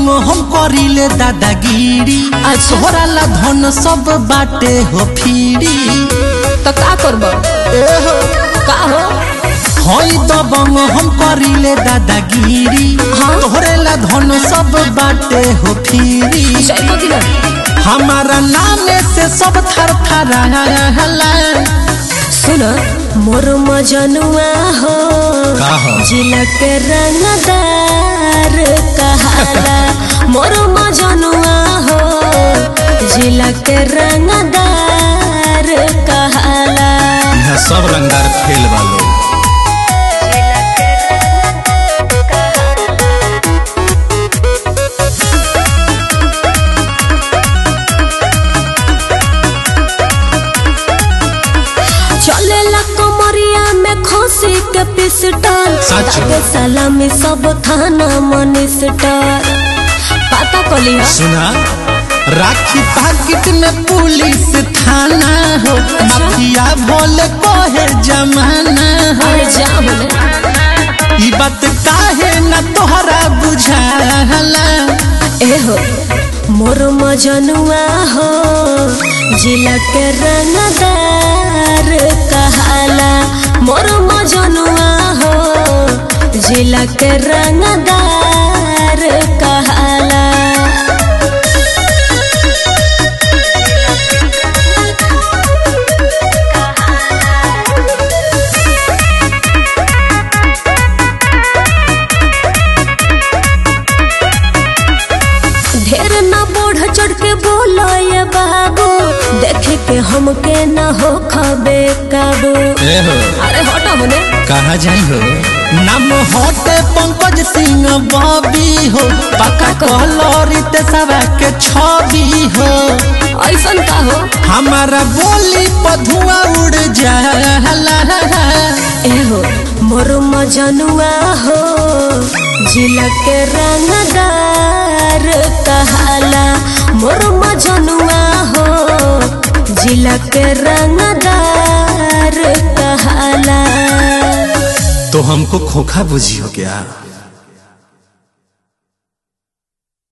दबंग हम करिले दादागिरी अच्छा। तोहरा ला धन सब बाटे हो फिरी तो का करब का हो हई दबंग हम करिले दादागिरी हाँ। तोहरे ला धन सब बाटे हो फिरी जयको दिल हमारा नामे से सब थर थर सुन मोर मजनुआ हो का हो? जिला के रंगदार कहाला मोर मजनुआ हो जिला के रंगदार कहाला यहाँ सब रंगदार खेल वालो चलेला कमरिया में खोसी के पिस्टल सच? ताके सलामी सब थाना मनिस्टर पता कली है सुना राखी पाकिट में पुलिस थाना हो माफिया भोले कोहे जमाना हो अरे जा बोले ई बात काहे न तोहरा बुझाला ए हो मोर मजनुआ हो जिला के रंगदार कहाला मोर मजनुआ हो जिला के रंगदार कहाला ढेर ना बढ़ चढ़ के बोलो ये बाबू देखे के हमके ना हो खबे काबू ए हो अरे हटा होने कहाँ जाई हो नाम होते पंकज सिंह बॉबी हो पक्का कहलोरी ते सवा के छवि हो ऐसन का हो हमारा बोली पधुआ उड़ जाला ए हो मोर मजनुआ हो जिला के रंगदार कहाला मोर मजनुआ हो जिला के रंगदार कहाला तो हमको खोखा बुझी हो गया